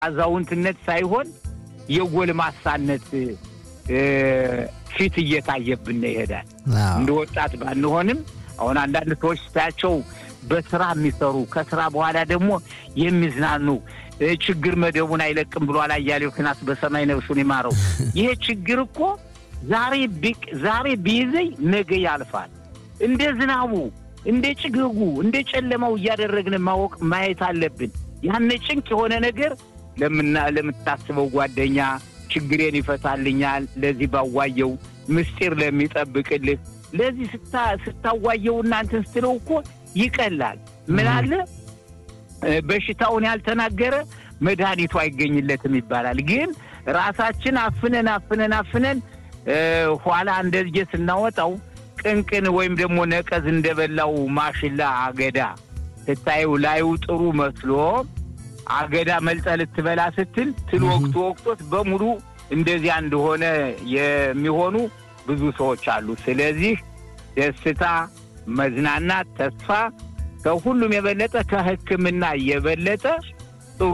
አዛውንትነት ሳይሆን የጎልማሳነት ፊት እየታየብን ይሄዳል። እንደ ወጣት ባንሆንም አሁን አንዳንድ ሰዎች ስታያቸው በስራ የሚሰሩ ከስራ በኋላ ደግሞ የሚዝናኑ ችግር መደቡን አይለቅም ብሏል አያሌው ክናስ በሰማይ ነፍሱን ይማረው። ይሄ ችግር እኮ ዛሬ ዛሬ ቢይዘኝ ነገ ያልፋል። እንደ ዝናቡ፣ እንደ ጭጋጉ፣ እንደ ጨለማው እያደረግን ማወቅ ማየት አለብን። ያነ ጭንቅ የሆነ ነገር ለምና ለምታስበው ጓደኛ ችግሬን ይፈታልኛል፣ ለዚህ ባዋየው ምስጢር ለሚጠብቅልህ ለዚህ ስታዋየው እናንተን ስትለው እኮ ይቀላል። ምን አለ በሽታውን ያልተናገረ መድኃኒቱ አይገኝለትም ይባላል። ግን ራሳችን አፍነን አፍነን አፍነን ኋላ እንደዚህ ስናወጣው ቅንቅን ወይም ደግሞ ነቀዝ እንደበላው ማሽላ አገዳ ስታየው ላዩ ጥሩ መስሎ አገዳ መልጠ ልትበላ ስትል ትል ወቅቱ ወቅቶት በሙሉ እንደዚያ እንደሆነ የሚሆኑ ብዙ ሰዎች አሉ። ስለዚህ ደስታ፣ መዝናናት፣ ተስፋ ከሁሉም የበለጠ ከሕክምና የበለጠ ጥሩ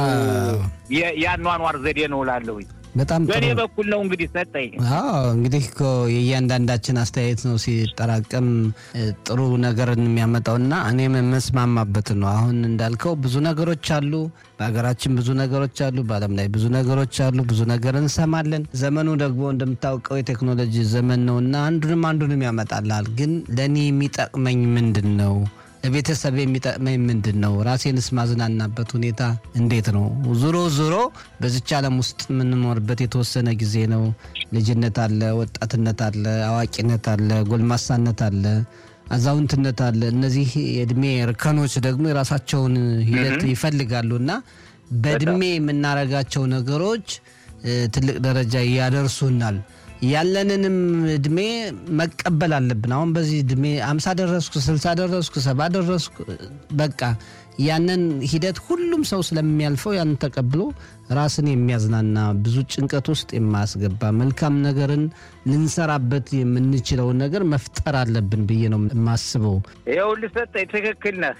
የአኗኗር ዘዴ ነው እላለሁኝ። በጣም በእኔ በኩል ነው እንግዲህ ሰጠኝ። አዎ እንግዲህ እኮ የእያንዳንዳችን አስተያየት ነው ሲጠራቀም ጥሩ ነገርን የሚያመጣው እና እኔም የምስማማበት ነው። አሁን እንዳልከው ብዙ ነገሮች አሉ፣ በሀገራችን ብዙ ነገሮች አሉ፣ በዓለም ላይ ብዙ ነገሮች አሉ፣ ብዙ ነገር እንሰማለን። ዘመኑ ደግሞ እንደምታውቀው የቴክኖሎጂ ዘመን ነው እና አንዱንም አንዱንም ያመጣላል። ግን ለእኔ የሚጠቅመኝ ምንድን ነው? ለቤተሰብ የሚጠቅመኝ ምንድን ነው? ራሴንስ ማዝናናበት ሁኔታ እንዴት ነው? ዙሮ ዙሮ በዚች ዓለም ውስጥ የምንኖርበት የተወሰነ ጊዜ ነው። ልጅነት አለ፣ ወጣትነት አለ፣ አዋቂነት አለ፣ ጎልማሳነት አለ፣ አዛውንትነት አለ። እነዚህ የእድሜ እርከኖች ደግሞ የራሳቸውን ሂደት ይፈልጋሉ እና በእድሜ የምናረጋቸው ነገሮች ትልቅ ደረጃ ያደርሱናል። ያለንንም እድሜ መቀበል አለብን። አሁን በዚህ እድሜ አምሳ ደረስኩ፣ ስልሳ ደረስኩ፣ ሰባ ደረስኩ በቃ ያንን ሂደት ሁሉም ሰው ስለሚያልፈው ያንን ተቀብሎ ራስን የሚያዝናና ብዙ ጭንቀት ውስጥ የማያስገባ መልካም ነገርን ልንሰራበት የምንችለውን ነገር መፍጠር አለብን ብዬ ነው የማስበው። ይኸውልህ ሰጠኝ፣ ትክክል ነህ።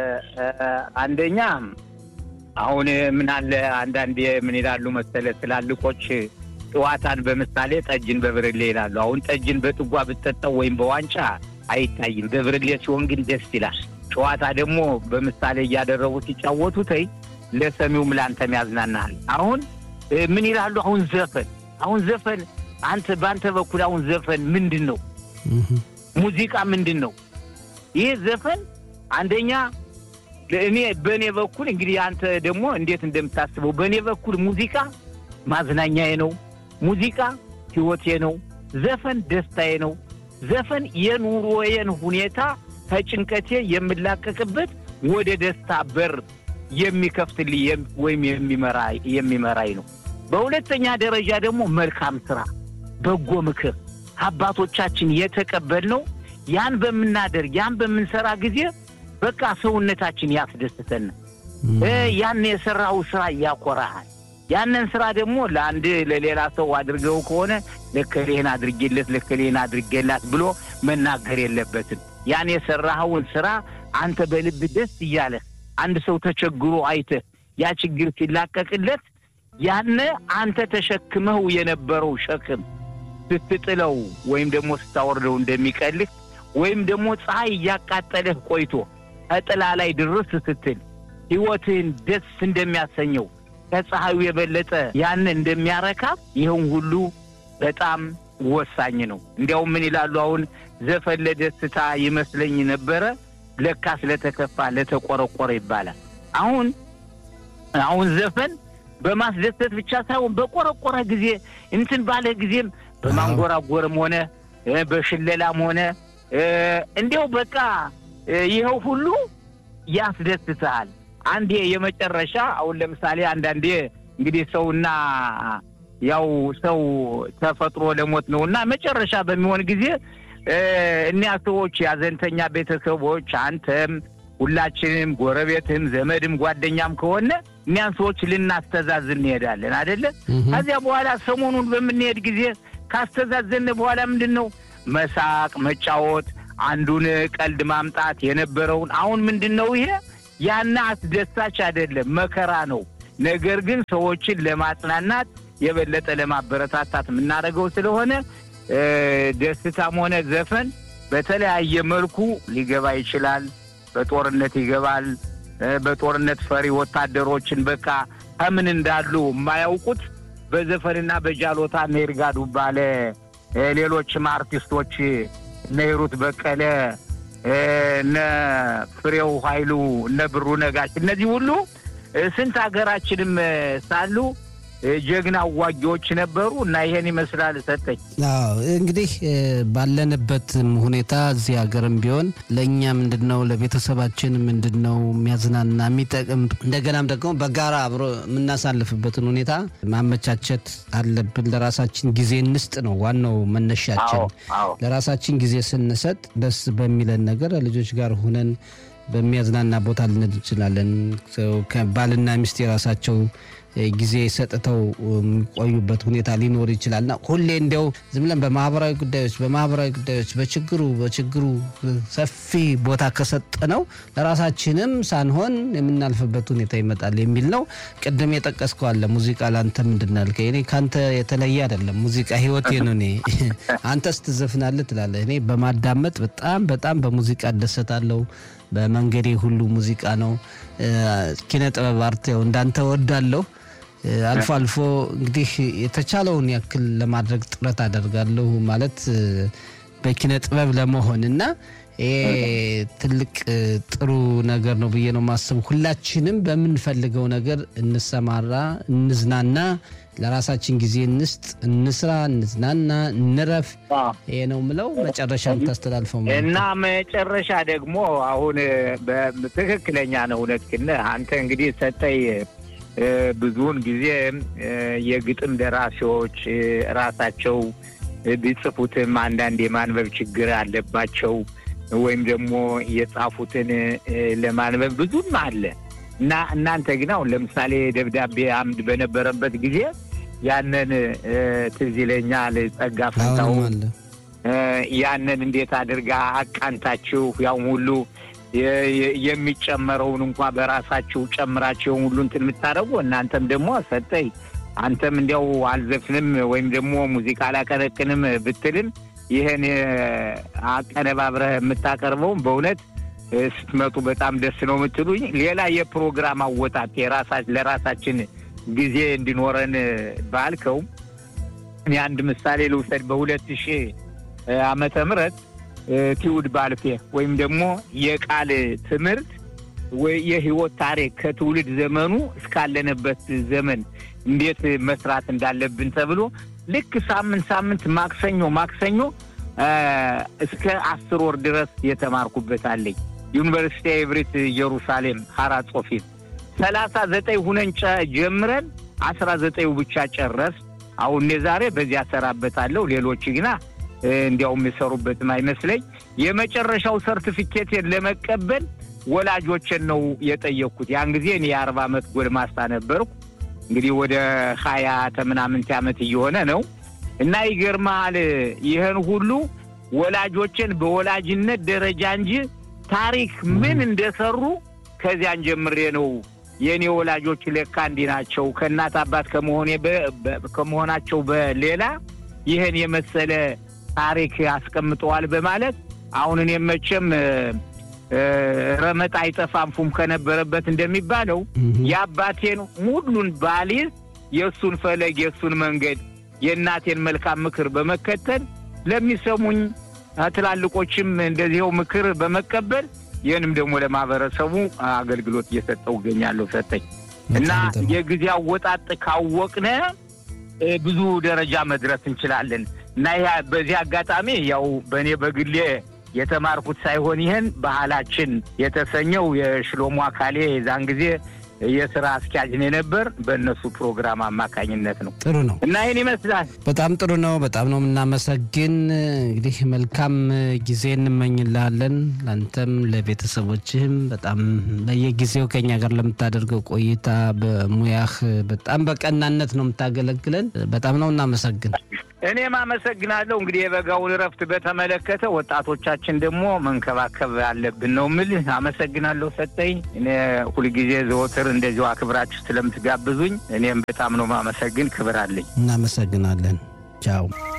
አንደኛ አሁን ምን አለ አንዳንዴ ምን ይላሉ መሰለ ትላልቆች ጨዋታን በምሳሌ ጠጅን በብርሌ ይላሉ። አሁን ጠጅን በጥጓ ብትጠጣው ወይም በዋንጫ አይታይም። በብርሌ ሲሆን ግን ደስ ይላል። ጨዋታ ደግሞ በምሳሌ እያደረጉ ሲጫወቱ ተይ ለሰሚውም ለአንተም ያዝናናሃል። አሁን ምን ይላሉ? አሁን ዘፈን አሁን ዘፈን አንተ በአንተ በኩል አሁን ዘፈን ምንድን ነው? ሙዚቃ ምንድን ነው? ይህ ዘፈን አንደኛ እኔ በእኔ በኩል እንግዲህ አንተ ደግሞ እንዴት እንደምታስበው በእኔ በኩል ሙዚቃ ማዝናኛዬ ነው። ሙዚቃ ሕይወቴ ነው። ዘፈን ደስታዬ ነው። ዘፈን የኑሮዬን ሁኔታ ከጭንቀቴ የምላቀቅበት ወደ ደስታ በር የሚከፍትልኝ ወይም የሚመራኝ ነው። በሁለተኛ ደረጃ ደግሞ መልካም ስራ፣ በጎ ምክር አባቶቻችን የተቀበልነው ያን በምናደርግ ያን በምንሰራ ጊዜ በቃ ሰውነታችን ያስደስተን። ያን የሰራው ስራ ያኮራሃል። ያንን ስራ ደግሞ ለአንድ ለሌላ ሰው አድርገው ከሆነ ለከሌህን አድርጌለት ለከሌህን አድርጌላት ብሎ መናገር የለበትም። ያን የሰራኸውን ስራ አንተ በልብ ደስ እያለህ አንድ ሰው ተቸግሮ አይተህ ያ ችግር ሲላቀቅለት ያነ አንተ ተሸክመው የነበረው ሸክም ስትጥለው ወይም ደግሞ ስታወርደው እንደሚቀልህ ወይም ደግሞ ፀሐይ እያቃጠለህ ቆይቶ ከጥላ ላይ ድርስ ስትል ሕይወትህን ደስ እንደሚያሰኘው ከፀሐዩ የበለጠ ያን እንደሚያረካ ይህን ሁሉ በጣም ወሳኝ ነው። እንዲያውም ምን ይላሉ አሁን ዘፈን ለደስታ ይመስለኝ ነበረ ለካ ስለተከፋ ለተቆረቆረ ይባላል። አሁን አሁን ዘፈን በማስደሰት ብቻ ሳይሆን በቆረቆረ ጊዜ እንትን ባለ ጊዜም በማንጎራጎርም ሆነ በሽለላም ሆነ እንዲያው በቃ ይኸው ሁሉ ያስደስትሃል። አንዴ የመጨረሻ አሁን ለምሳሌ አንዳንዴ እንግዲህ ሰውና ያው ሰው ተፈጥሮ ለሞት ነው እና መጨረሻ በሚሆን ጊዜ እኒያ ሰዎች ያዘንተኛ ቤተሰቦች አንተም ሁላችንም ጎረቤትም ዘመድም ጓደኛም ከሆነ እኒያን ሰዎች ልናስተዛዝን እንሄዳለን አደለ? ከዚያ በኋላ ሰሞኑን በምንሄድ ጊዜ ካስተዛዘን በኋላ ምንድን ነው መሳቅ፣ መጫወት፣ አንዱን ቀልድ ማምጣት የነበረውን አሁን ምንድን ነው ይሄ ያና አስደሳች አይደለም፣ መከራ ነው። ነገር ግን ሰዎችን ለማጽናናት የበለጠ ለማበረታታት የምናደርገው ስለሆነ ደስታም ሆነ ዘፈን በተለያየ መልኩ ሊገባ ይችላል። በጦርነት ይገባል። በጦርነት ፈሪ ወታደሮችን በቃ ከምን እንዳሉ የማያውቁት በዘፈንና በጃሎታ እነ ይርጋ ዱባለ፣ ሌሎችም አርቲስቶች እነ ሂሩት በቀለ፣ እነ ፍሬው ኃይሉ፣ እነ ብሩ ነጋሽ እነዚህ ሁሉ ስንት ሀገራችንም ሳሉ ጀግና አዋጊዎች ነበሩ እና ይሄን ይመስላል። ሰጠኝ እንግዲህ ባለንበትም ሁኔታ እዚህ ሀገርም ቢሆን ለእኛ ምንድን ነው ለቤተሰባችን ምንድን ነው የሚያዝናና የሚጠቅም እንደገናም ደግሞ በጋራ አብሮ የምናሳልፍበትን ሁኔታ ማመቻቸት አለብን። ለራሳችን ጊዜ እንስጥ ነው ዋናው መነሻችን። ለራሳችን ጊዜ ስንሰጥ ደስ በሚለን ነገር ልጆች ጋር ሁነን በሚያዝናና ቦታ ልንሄድ እንችላለን። ባልና ሚስት የራሳቸው ጊዜ ሰጥተው የሚቆዩበት ሁኔታ ሊኖር ይችላል እና ሁሌ እንዲያው ዝም ብለን በማህበራዊ ጉዳዮች በማህበራዊ ጉዳዮች በችግሩ በችግሩ ሰፊ ቦታ ከሰጠነው ለራሳችንም ሳንሆን የምናልፍበት ሁኔታ ይመጣል የሚል ነው። ቅድም የጠቀስከው አለ ሙዚቃ ለአንተ ምንድን ነው ያልከኝ፣ እኔ ከአንተ የተለየ አይደለም። ሙዚቃ ህይወቴ ነው። እኔ አንተስ ትዘፍናለህ ትላለህ። እኔ በማዳመጥ በጣም በጣም በሙዚቃ እደሰታለሁ። በመንገዴ ሁሉ ሙዚቃ ነው። ኪነ ጥበብ አርት ያው እንዳንተ ወዳለሁ። አልፎ አልፎ እንግዲህ የተቻለውን ያክል ለማድረግ ጥረት አደርጋለሁ ማለት በኪነ ጥበብ ለመሆን እና ይሄ ትልቅ ጥሩ ነገር ነው ብዬ ነው ማስብ። ሁላችንም በምንፈልገው ነገር እንሰማራ፣ እንዝናና፣ ለራሳችን ጊዜ እንስጥ፣ እንስራ፣ እንዝናና፣ እንረፍ። ይሄ ነው ምለው። መጨረሻ የምታስተላልፈው እና መጨረሻ ደግሞ አሁን ትክክለኛ ነው። እውነትህን አንተ እንግዲህ ሰጠኝ ብዙውን ጊዜ የግጥም ደራሲዎች ራሳቸው ቢጽፉትም አንዳንድ የማንበብ ችግር አለባቸው ወይም ደግሞ የጻፉትን ለማንበብ ብዙም አለ እና እናንተ ግን አሁን ለምሳሌ ደብዳቤ አምድ በነበረበት ጊዜ ያንን ትዝ ይለኛል ጸጋ ፈንታው ያንን እንዴት አድርጋ አቃንታችሁ ያው ሁሉ የሚጨመረውን እንኳ በራሳችሁ ጨምራችሁን ሁሉ እንትን የምታደርጉ እናንተም ደግሞ ሰጠኝ አንተም እንዲያው አልዘፍንም ወይም ደግሞ ሙዚቃ አላቀነቅንም ብትልም ይህን አቀነባብረህ የምታቀርበውም በእውነት ስትመጡ በጣም ደስ ነው የምትሉኝ። ሌላ የፕሮግራም አወጣት ለራሳችን ጊዜ እንዲኖረን ባልከው እኔ አንድ ምሳሌ ልውሰድ። በሁለት ሺህ ዓመተ ምህረት ትውልድ ባልፌ ወይም ደግሞ የቃል ትምህርት ወይ የህይወት ታሪክ ከትውልድ ዘመኑ እስካለንበት ዘመን እንዴት መስራት እንዳለብን ተብሎ ልክ ሳምንት ሳምንት ማክሰኞ ማክሰኞ እስከ አስር ወር ድረስ የተማርኩበት አለኝ። ዩኒቨርሲቲ ኤቭሪት ኢየሩሳሌም ሀራ ጾፊት ሰላሳ ዘጠኝ ሁነን ጀምረን አስራ ዘጠኙ ብቻ ጨረስ። አሁን እኔ ዛሬ በዚህ አሰራበታለሁ። ሌሎች ግና እንዲያውም የሰሩበትም አይመስለኝ። የመጨረሻው ሰርቲፊኬቴን ለመቀበል ወላጆችን ነው የጠየቅኩት። ያን ጊዜ እኔ የአርባ ዓመት ጎልማሳ ነበርኩ። እንግዲህ ወደ ሀያ ተምናምንት ዓመት እየሆነ ነው እና ይገርመሃል ይህን ሁሉ ወላጆችን በወላጅነት ደረጃ እንጂ ታሪክ ምን እንደሰሩ ከዚያን ጀምሬ ነው የእኔ ወላጆች ለካ እንዲህ ናቸው ከእናት አባት ከመሆናቸው በሌላ ይህን የመሰለ ታሪክ አስቀምጠዋል በማለት አሁን እኔ መቼም ረመጥ አይጠፋም ፉም ከነበረበት እንደሚባለው የአባቴን ሁሉን ባሊዝ የእሱን ፈለግ የእሱን መንገድ የእናቴን መልካም ምክር በመከተል ለሚሰሙኝ ትላልቆችም እንደዚህው ምክር በመቀበል ይህንም ደግሞ ለማህበረሰቡ አገልግሎት እየሰጠው እገኛለሁ። ሰጠኝ እና የጊዜ አወጣጥ ካወቅነ ብዙ ደረጃ መድረስ እንችላለን እና በዚህ አጋጣሚ ያው በእኔ በግሌ የተማርኩት ሳይሆን ይህን ባህላችን የተሰኘው የሽሎሞ አካሌ የዛን ጊዜ የስራ አስኪያጅ ነው የነበር በእነሱ ፕሮግራም አማካኝነት ነው። ጥሩ ነው እና ይህን ይመስላል። በጣም ጥሩ ነው። በጣም ነው የምናመሰግን። እንግዲህ መልካም ጊዜ እንመኝልሃለን። ለአንተም ለቤተሰቦችህም በጣም በየጊዜው ከኛ ጋር ለምታደርገው ቆይታ በሙያህ በጣም በቀናነት ነው የምታገለግለን። በጣም ነው እናመሰግን። እኔም አመሰግናለሁ። እንግዲህ የበጋውን እረፍት በተመለከተ ወጣቶቻችን ደግሞ መንከባከብ አለብን ነው የምልህ። አመሰግናለሁ ሰጠኝ። እኔ ሁልጊዜ ዘወትር እንደዚሁ አክብራችሁ ስለምትጋብዙኝ እኔም በጣም ነው ማመሰግን። ክብር አለኝ። እናመሰግናለን። ቻው